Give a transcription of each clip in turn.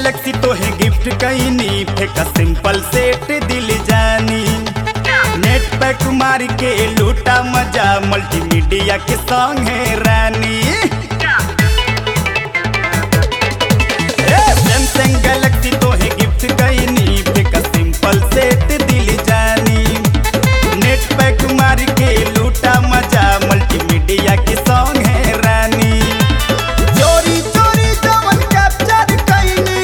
Galaxy तो है gift कैनी फेंका सिंपल सेट दिल जानी नेट पे कुमार के लूटा मजा मल्टीमीडिया के सॉन्ग है रानी सैमसंग गैलेक्सी तो है गिफ्ट कैनी फेंका सिंपल सेट दिल जानी नेट पे कुमार के लूटा मजा मल्टीमीडिया के सॉन्ग है रानी चोरी चोरी जवन कैप्चर कैनी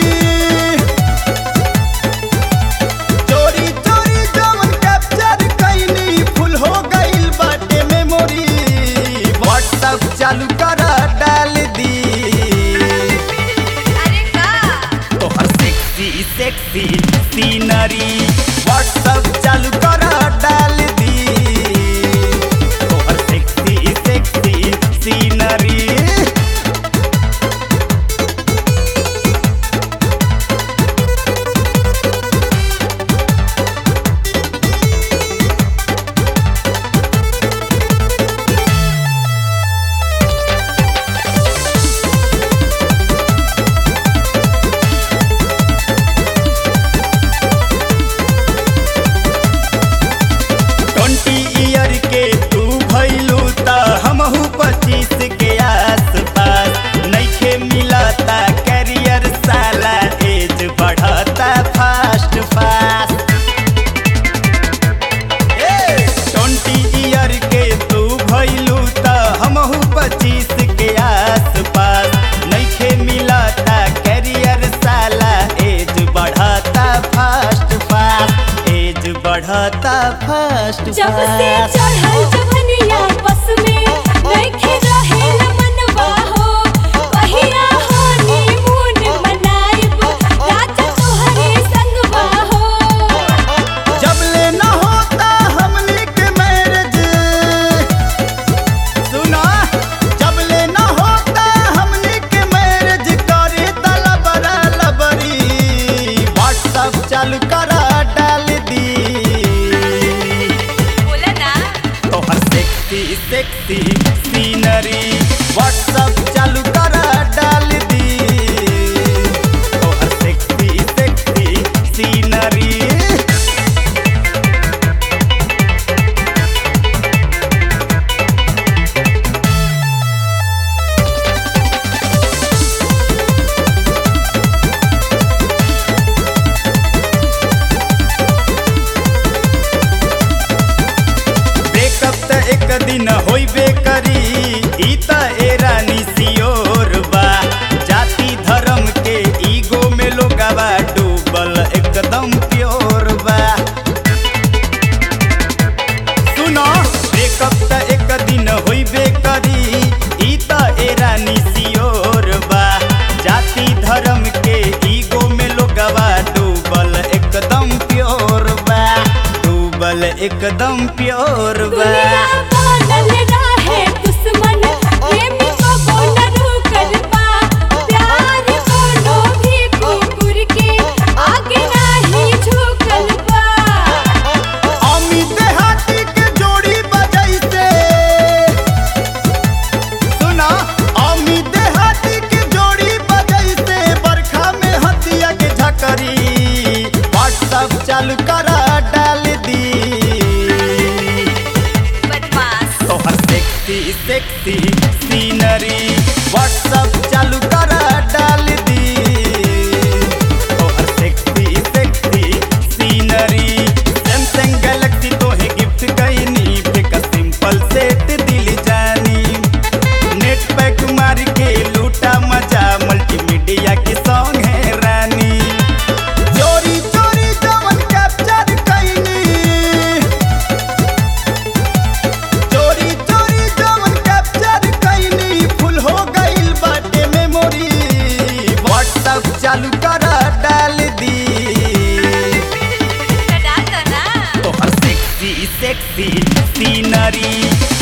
चोरी चोरी जवन कैप्चर कैनी फुल हो गइल बाटे मेमोरी व्हाट्सएप चालू कर डाल दी अरे का तोहर सेक्सी सेक्सी सीनरी व्हाट्सएप चालू कर डाल दी तोहर sexy sexy scenery twenty year के तू भैलू त हमहू पच्चीस के आसपास नइखे मिलता कैरियर साला एज बढ़ता फास्ट फास्ट ट्वेंटी ईयर के तू भैलू त हमहू पच्चीस के आसपास नइखे मिलता कैरियर साला एज बढ़ता फास्ट फास्ट एज बढ़ता फास्ट जब से चढ़ल जवनिया बस में नइखे रहेल मनवा हो पहिया हनीमून मनाइब राजा तोहरे संगवा हो जब ले न होता हमनी के मैरिज सुना जब ले न होता हमनी के मैरिज करे तला बड़ा लबरी व्हाट्सएप चालू करा डाल दी बोला ना तोहर सेक्सी सेक्सी सीनरी व्हाट्सएप चालू करा डाल दी तोहर सेक्सी सेक्सी सीनरी ब्रेकअप त एक दिन होइबे करी ई त ए रानी सियोर बा जाति धर्म के ईगो में लोगावा डूबल एकदम प्योर बा सुनो ब्रेकअप त एक दिन होइबे करी ई त ए रानी सियोर बा जाति धर्म के ईगो में लोगावा डूबल एकदम प्योर बा डूबल एकदम प्योर बा दुनिया बनल रहे दुश्मन प्रेमी को बोला रुकल बा प्यार कोनो भी कुकुर के आगे नहीं झुकल बा अमित हाथी के जोड़ी बजैसे सुना अमित हाथी के जोड़ी बजैसे बरखा में हथिया के झकरी व्हाट्सएप चालू करा डाल दी बदमाश तोहर सेक्सी सेक्सी सीनरी व्हाट्सएप चालू करा डाल दी तोहर sexy sexy scenery Samsung Galaxy तो है गिफ्ट कैनी फेंका सिंपल सेट दिल जानी नेट पे कुमार के लूटा मजा मल्टीमीडिया के सॉन्ग है रानी चोरी चोरी जवन कैप्चर कैनी चोरी चोरी जवन कैप्चर कैनी फुल हो गइल बाटे मेमोरी व्हाट्सएप चालू कर डाल दी डाल दो ना तोहर सेक्सी सेक्सी सीनरी